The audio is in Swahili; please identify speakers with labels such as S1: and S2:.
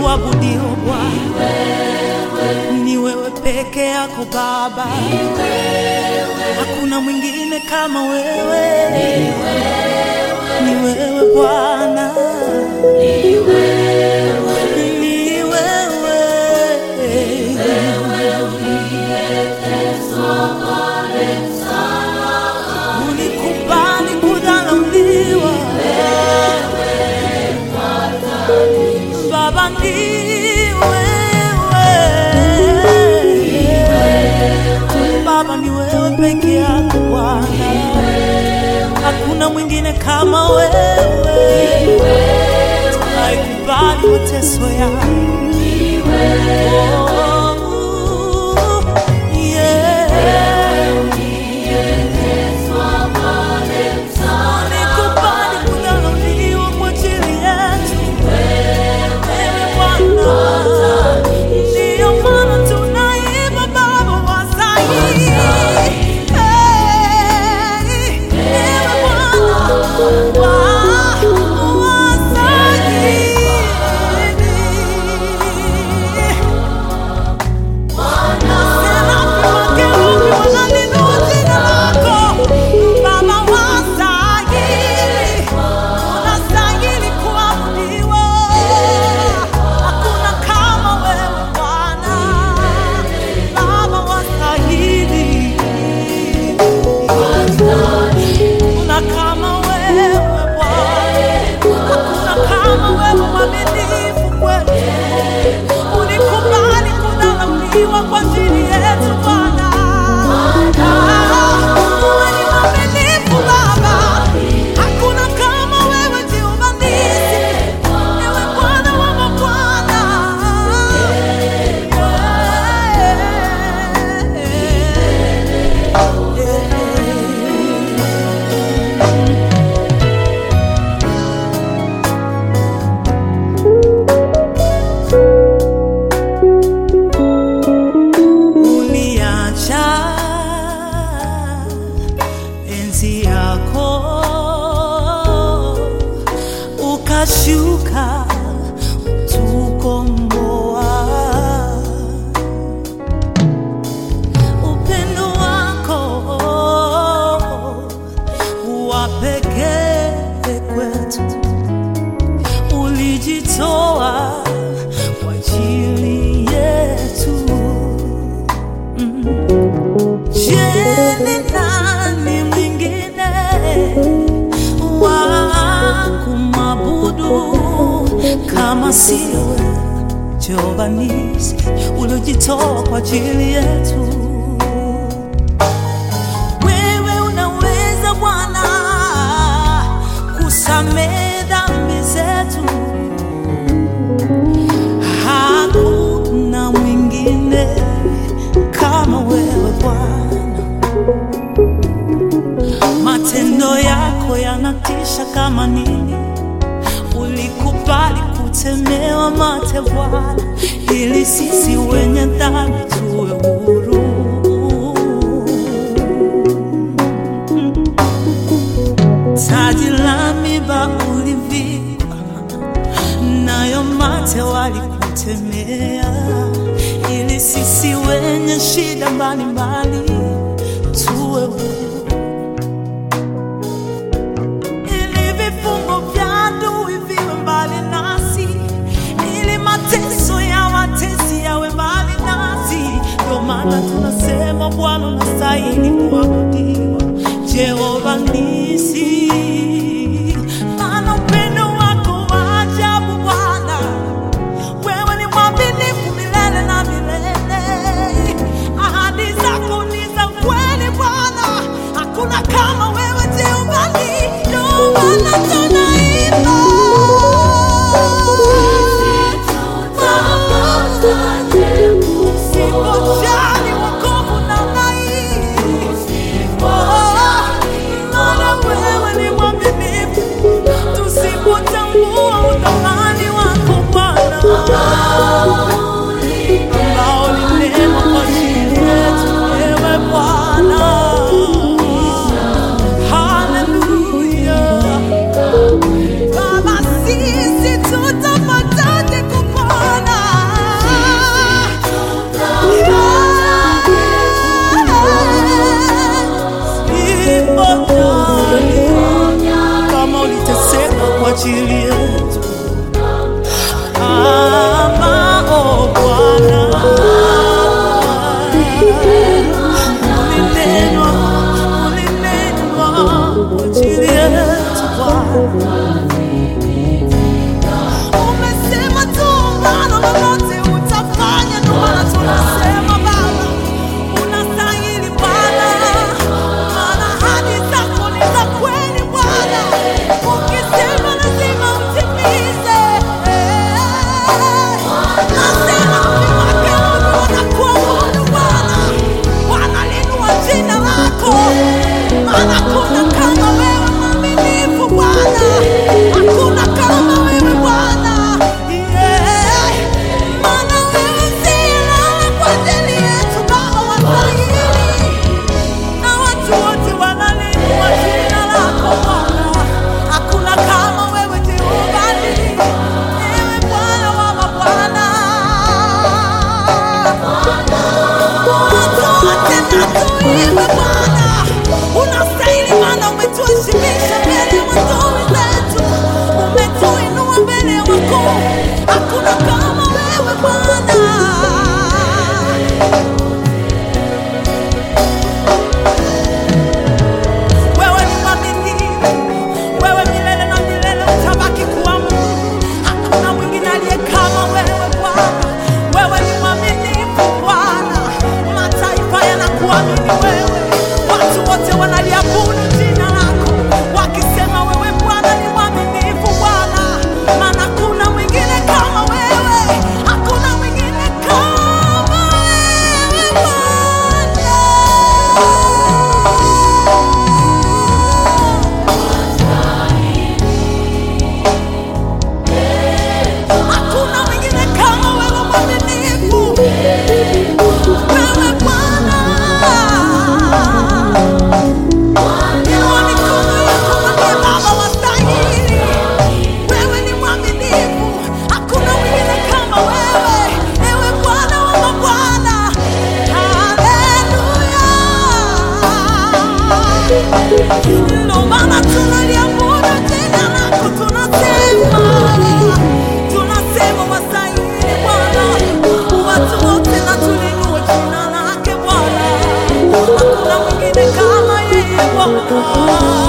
S1: kuabudiwa Bwana, ni wewe peke yako Baba, hakuna mwingine kama wewe, ni wewe Bwana, ni wewe ulikubali kudharauliwa Baba, ni wewe Baba, ni wewe peke yako Bwana, hakuna mwingine kama wewe. Tunaikubali mateso yangu Oh, yeah. Ulikubali kudharauliwa kwa ajili yetu. Wewe Bwana, ndiyo maana tunaimba Baba wa Sayuni. Hey, ewe Bwana wa wa Sayuni. Ulikubali kudharauliwa kwa ajili yetu Bwana. Wewe ni mwaminifu Baba, hakuna kama wewe Jehova Nisi, ewe Bwana wa mabwana. Uliacha enzi yako ukashuka tukomboa. Upendo wako wa pekee kwetu, ulijitoa kwa ajili yetu. Je, ni nani mwingine wa kumwabudu kama sio wewe Jehova Nisi, uliojitoa kwa ajili yetu? Wewe unaweza Bwana kusamehe dhambi zetu, hakuna mwingine kama wewe Bwana. Matendo yako yanatisha kama nini, ulikubali kutemewa mate Bwana, ili sisi wenye dhambi tuwe huru. Taji la miba ulivikwa, nayo mate walikutemea, ili sisi wenye shida mbalimbali tuwe huru, ili vifungo vya adui viwe mbali nasi, ili mateso ya watesi yawe mbali nasi. Ndio maana tunasema Bwana unastahili kuabudiwa, Jehova Nisi, maana upendo wako wa ajabu Bwana wewe ni mwaminifu milele na milele, ahadi zako ni za kweli Bwana, hakuna kama wewe Jehova. Ndio maana tunaimba Usipojali wokovu namna hii, maana wewe ni mwaminifu, tusipotambua uthamani wako Bwana ambao ni neema kwa ajili yetu, ewe Bwana, ajili yetu kama o Bwana ulinenwa ulinenwa kwa ajili yetu Bwana umesema tu Bwana lolote utafanya, ndio maana tunasema Baba unastahili Bwana, maana ahadi zako ni za kweli Bwana, ukisema lazima utimize. Nasema mji wake Mungu wanakuabudu Bwana, wanaliinua jina lako, maana hakuna kama wewe mwaminifu Bwana, hakuna kama wewe Bwana, yeah. Maana wewe si lala kwa ajili yetu Baba wastahili na watu wote wanaliinua jina lako Bwana. Hakuna kama wewe Jehova, ewe Bwana wa mabwana. Watu wote na tuimbe Bwana, unastahili maana umetuheshimisha mbele ya adui zetu, umetuinua mbele ya wakuu. Hakuna kama wewe Bwana. Wewe ni mwaminifu, wewe milele na milele utabaki kuwa Mungu. Hakuna mwingine aliye kama wewe Bwana. Wewe ni mwaminifu Bwana, mataifa yanakuamini wewe, watu wote wanaliabudu jina lako wakisema wewe Bwana ni mwaminifu Bwana, maana hakuna mwingine kama wewe, hakuna mwingine kama wewe Bwana. Hakuna mwingine kama wewe mwaminifu, wewe Bwana. Inua mikono yako mwambie Baba wastahili, wewe ni mwaminifu, hakuna mwingine kama wewe, ewe Bwana wa mabwana. Haleluya. Ndo maana tunaliabudu jina lako, tunasema tunasema wastahili Bwana, watu wote na tulinue jina lake Bwana, hakuna mwingine kama yeye Bwana.